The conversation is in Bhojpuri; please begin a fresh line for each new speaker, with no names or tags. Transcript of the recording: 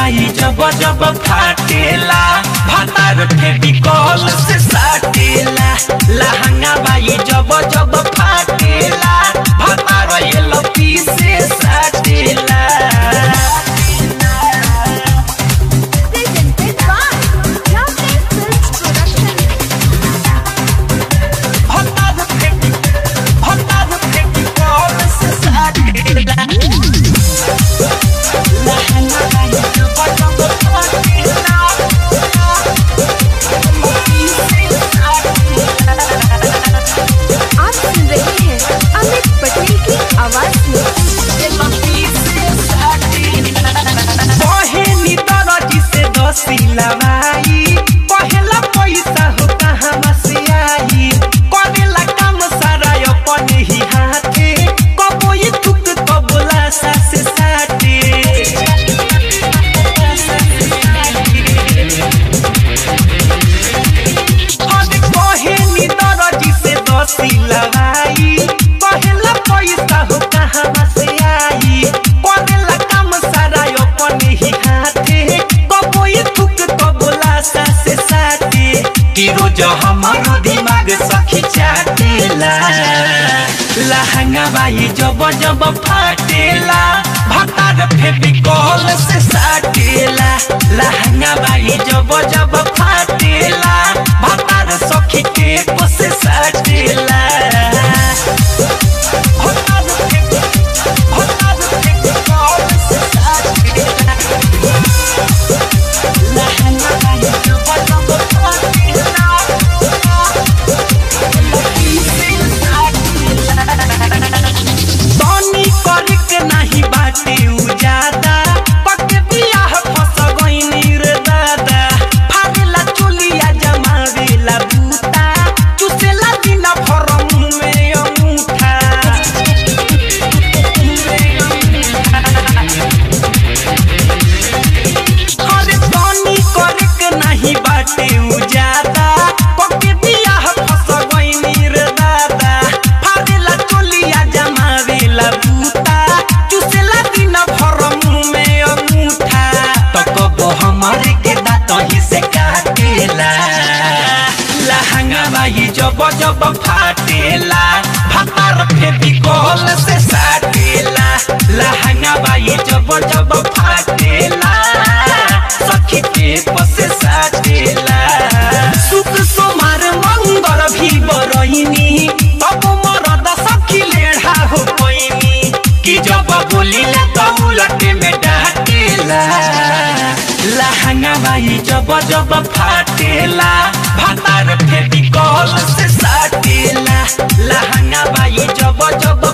बाई जब जब फाटेला भातार फेविकॉल से साटेला लहंगा बाई जब जब फाटेला भातार एलपी से साटेला
Presented by Lovely Films Production.
भातार फेवि भातार फेविकॉल से साटेला लहंगा बाई जब जब फाटेला एलपी से साटेला
आप सुन रहे हैं अमित पटेल की आवाज में
बहेनी दरजी से दसिला भाई पहला पैसा हो कहाँ से आई करेला काम सारा अपन ही हाथे कबो ये थुक कबोला सासे साटे अरे बहेनी दरजी से दसिला भाई पहला पैसा हो कहाँ से आई करेला काम सारा अपन ही हाथे कबो ये थुक कबोला सासे साटे कि रोज हमारो दिमाग सखी चाटेला लहंगा बाई जब जब फाटेला भातार फेविकॉल से साटेला लहंगा बाई जब जब फाटेला भातार सखी के से साटेला भातार फेवि- भातार फेविकॉल से साटेला लहंगा बाई जब जब फाटेला तनी करके नाही बाटे उजादा पक बियाह फस गइनी रे दादा फागला चुलिया जमावेला बूता चुसेला दिन फरम में अंगूठा अरे तनी करके नाही बाटे उजादा पक बियाह फस गइनी रे दादा फागला चुलिया जमावेला बूता चुसेला दिन फरम में अंगूठा तो कब हमारे के दांत ही से काटेला लहंगा बाई जब जब फाटेला भातार फेविकॉल से साटेला लहंगा बाई जब जब फाटेला सखी के पसे साटेला सुख सोमार मंगर भी बरइनी तब मरद सखी लेढ़ा हो पैनी कि जब बोलिला त उलटे में डाटेला लहंगा बाई जब जब फाटेला भातार फेविकॉल से साटेला लहंगा बाई जब जब